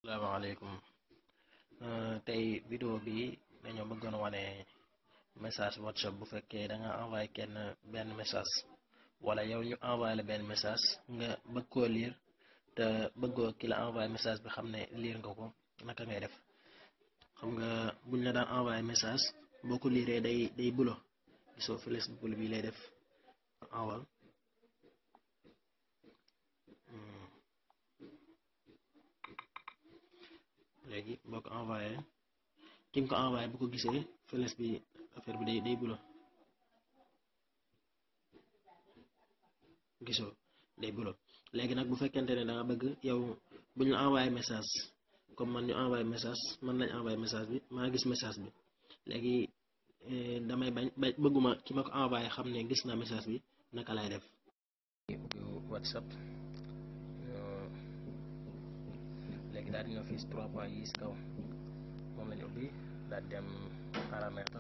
salaamaaleykum tey vidéo bi dañoo bëggoon wane message whatsapp bu fekkee da nga envoyé kenn benn message wala yow ñu envoyé la benn message nga bëgg koo lire te bëggoo ki la envoyé message bi xam ne lire nga ko naka ngay def xam nga buñ la daan envoyé message boo ko liiree day day bulo gisoo fëles bul bi lay def enwal léegi boo ko envoyé ki nga ko envoyé bu ko gisee fëles bi affaire bi day day bulo gisoo day bulo léegi nag bu fekkente ne da nga bëgg yow bu ñu envoyé message comme man ñu envoyé message man lañ envoyé message bi maa gis message bi léegi damay bañ ba bëgguma ki ma ko envoyé xam ne gis naa message bi naka lay def whatsapp léegi daal di ñëw fii si trois points yi si kaw moom lañu ubbi daal dem paramètre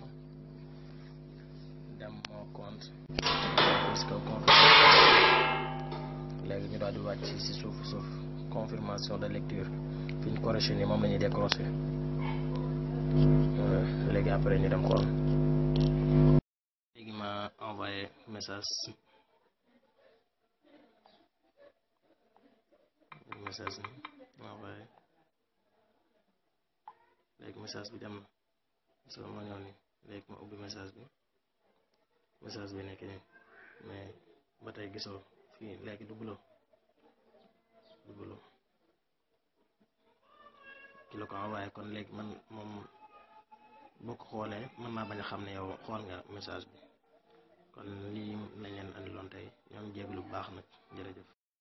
dem mon compte si kaw compte léegi ñu daal di wàcc si suuf suuf confirmation de lecture fi ñu correction yi moom la ñuy décroché léegi après ñu dem xool léegi ma envoyé message message ni envoyé léegi message bi dem na so ma ñëw ni léegi ma ubbi message bi message bi nekk nii mais ba tey gisoo fii léegi du bulo du bulo ki la ko envoyé kon léegi man moom boo ko xoolee mën naa bañ a xam ne yow xool nga message bi kon lii lañ leen andiloon tey ñoom jéeglu bu baax nag jërëjëf